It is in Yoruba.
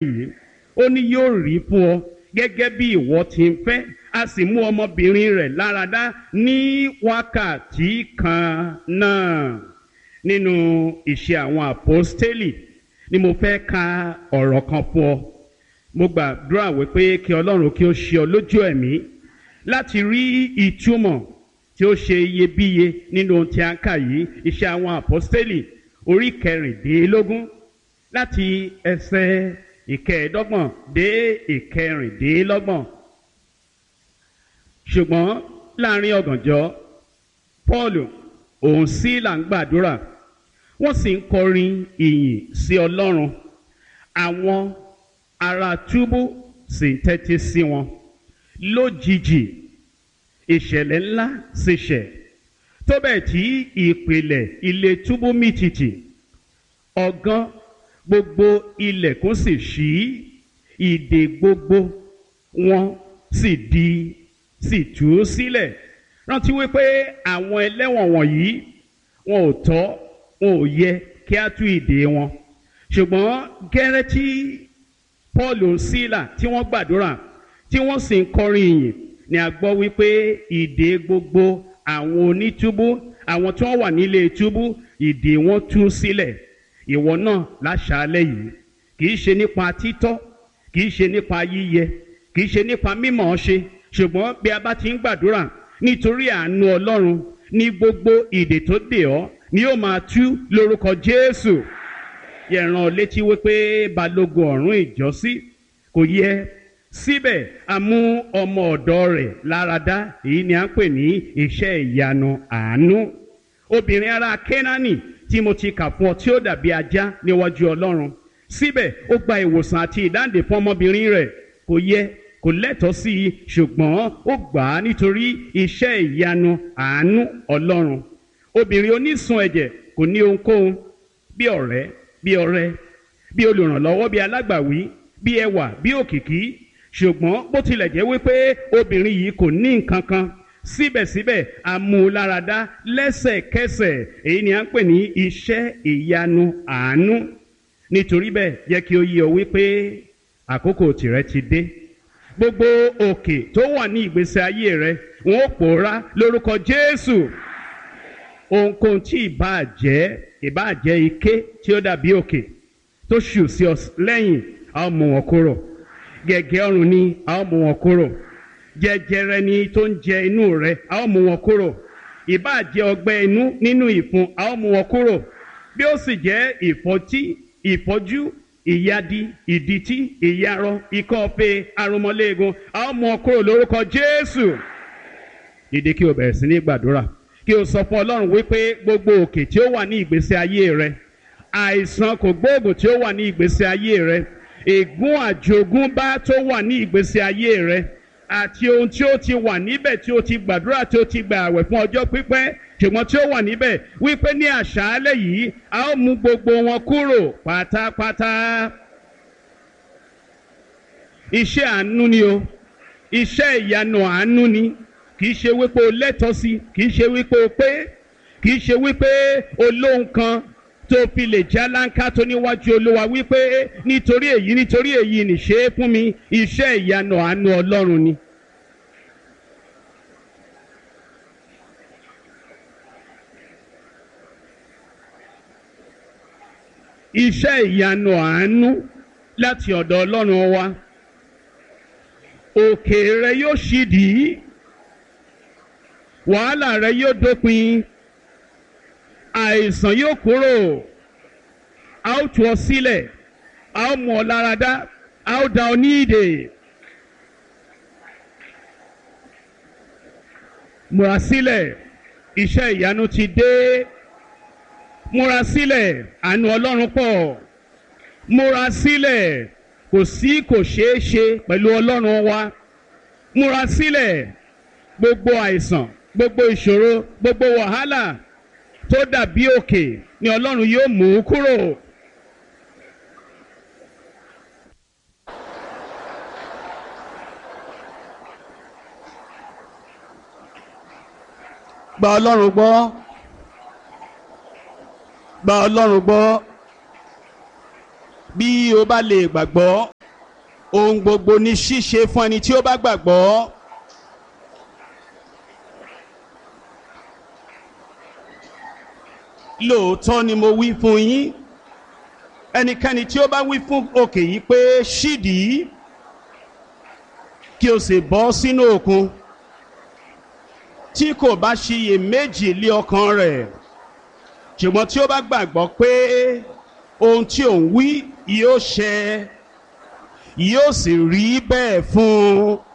yìí ó ní yóò rí fún ọ gẹ́gẹ́ bí ìwọ ti ń fẹ́ a sì mú ọmọbìnrin rẹ̀ láradá ní wákàtí kan náà nínú ìṣe àwọn àpọ́stélì ni mo fẹ́ ka ọ̀rọ̀ kan fún ọ mo gbàdúrà wípé kí ọlọ́run kí ó ṣe ọ lójú ẹ̀mí láti rí ìtumọ̀ tí ó ṣe iyebíye nínú ohun tí a ń kà yìí iṣẹ́ àwọn àpọ́stélì orí kẹrìndínlógún láti ẹsẹ̀ ìkẹẹ̀ẹ́dọ́gbọ̀n dé ìkẹrìndínlọ́gbọ̀n ṣùgbọ́n láàrin ọ̀gànjọ́ Paul òun sí là ń gbàdúrà wọ́n sì ń kọrin ìyìn sí Ọlọ́run àwọn ará túbú sì ń tẹ́tí sí wọn lójijì ìṣẹ̀lẹ̀ ńlá sì ṣẹ̀ tó bẹ́ẹ̀ tí ìpìlẹ̀ ilé túbú mì tìtì ọ̀gán gbogbo ilẹ̀kùn sì ṣí ìdè gbogbo wọn sì di sì tú sílẹ̀ rántí wípé àwọn ẹlẹ́wọ̀n wọ̀nyí wọn ò tọ́ wọn ò yẹ kí á tú ìdè wọn ṣùgbọ́n gẹ́rẹ́ tí Paul sílà tí wọ́n gbàdúrà tí wọ́n sì ń kọrin ìyìn ni a gbọ́ wípé ìdè gbogbo àwọn onítúbú àwọn tí wọ́n wà nílé túbú ìdè wọn tú sílẹ̀ ìwọ náà láṣàálẹ̀ yìí kì í ṣe nípa títọ́ kì í ṣe nípa yíyẹ kì í ṣe nípa mímọ̀ ọ́ ṣe ṣùgbọ́n bí a bá ti ń gbàdúrà nítorí àánú Ọlọ́run ní gbogbo ìdè tó dè ọ́ ni yóò máa tú lórúkọ Jésù yẹ̀ràn létí wípé balógun ọ̀rún ìjọ́sí kò yẹ síbẹ̀ a mú ọmọ ọ̀dọ̀ rẹ̀ láradá èyí ni à ń pè ní iṣẹ́ ìyanu àánú obìnrin ará Kénáánì tí mo ti kà fún ọ tí ó dàbí ajá níwájú Ọlọ́run síbẹ̀ ó gba ìwòsàn àti ìdáǹdè fún ọmọbìnrin rẹ̀ kò yẹ kò lẹ́tọ̀ọ́ sí i ṣùgbọ́n ó gbà á nítorí iṣẹ́ ìyanu àánú Ọlọ́run obìnrin onísun ẹ̀jẹ̀ kò ní ohunkóhun bí ọ̀rẹ́ bí ọ̀rẹ́ bí olùrànlọ́wọ́ bí alágbàwí bí ẹwà bí òkìkí ṣùgbọ́n bó tilẹ̀ jẹ́ wípé obìnrin yìí kò ní nǹkan kan síbẹ̀síbẹ̀ amúláradá lẹ́sẹ̀kẹsẹ̀ èyí ni à ń pè ní iṣẹ́ ìyanu àánú nítorí bẹ́ẹ̀ jẹ́ kí ó yé ọ wípé àkókò tìrẹ ti dé gbogbo òkè tó wà ní ìgbésí ayé rẹ wọn ó pòórá lórúkọ Jésù ohunkóhun tí ìbáà jẹ́ ìbáà jẹ́ ike tí ó dàbí òkè tó ṣù sí ọ lẹ́yìn a ó mú wọn kúrò gẹ̀gẹ́ ọrùn ni a ó mú wọn kúrò jẹjẹrẹ ni tó ń jẹ inú rẹ a ó mú wọn kúrò ìbáà jẹ́ ọgbẹ́ inú nínú ìfun a ó mú wọn kúrò bí ó sì jẹ́ ìfọ́tí ìfọ́jú ìyadi ìdìtí ìyarọ ikọ́ ọ̀fẹ́ arúmọléegun a ó mú wọn kúrò lórúkọ Jésù dìde kí o bẹ̀rẹ̀ sí ní gbàdúrà kí o sọ fún Ọlọ́run wípé gbogbo òkè tí ó wà ní ìgbésí ayé rẹ àìsàn kò gbóògùn tí ó wà ní ìgbésí ayé rẹ ègún àjogúnbá tó wà ní ìgbésí ayé rẹ àti ohun tí ó ti wà níbẹ̀ tí ó ti gbàdúrà tí ó ti gbà àwẹ̀ fún ọjọ́ pípẹ́ ṣùgbọ́n tí ó wà níbẹ̀ wípé ní àṣálẹ́ yìí a ó mú gbogbo wọn kúrò pátápátá. iṣẹ́ àánú ni o iṣẹ́ ìyanu àánú ni kì í ṣe wípé o lẹ́tọ̀ọ́ sí kì í ṣe wípé o pé kì í ṣe wípé o lóhun kan tó fi lè já láńká tó níwájú olúwa wípé nítorí èyí nítorí èyí nìṣe é fún mi iṣẹ́ ìyanu àánú ọlọ́run ni. iṣẹ́ ìyanu àánú láti ọ̀dọ̀ ọlọ́run wa òkè rẹ yóò ṣídìí wàhálà rẹ yóò dópin àìsàn yóò kúrò a ó tú ọ sílẹ̀ a ó mú ọ láradá a ó dá ọ ní ìdè. múra sílẹ̀ iṣẹ́ ìyanu ti dé múra sílẹ̀ àánú ọlọ́run pọ̀ múra sílẹ̀ kò sí kò ṣeé ṣe pẹ̀lú ọlọ́run wa múra sílẹ̀ gbogbo àìsàn gbogbo ìṣòro gbogbo wàhálà tó dàbí òkè ni ọlọ́run yóò mú kúrò. gba ọlọ́run gbọ́ gba ọlọ́run gbọ́ bí o bá lè gbàgbọ́ ohun gbogbo ní ṣíṣe fún ẹni tí ó bá gbàgbọ́. lóòótọ́ ni mo wí fún yín ẹnikẹ́ni tí ó bá wí fún òkè yìí pé ṣídìí kí o sì bọ́ sínú òkun tí kò bá ṣiyè méjì lé ọkàn rẹ̀ ṣùgbọ́n tí ó bá gbàgbọ́ pé ohun tí òun wí yóò ṣẹ yóò sì rí bẹ́ẹ̀ fún un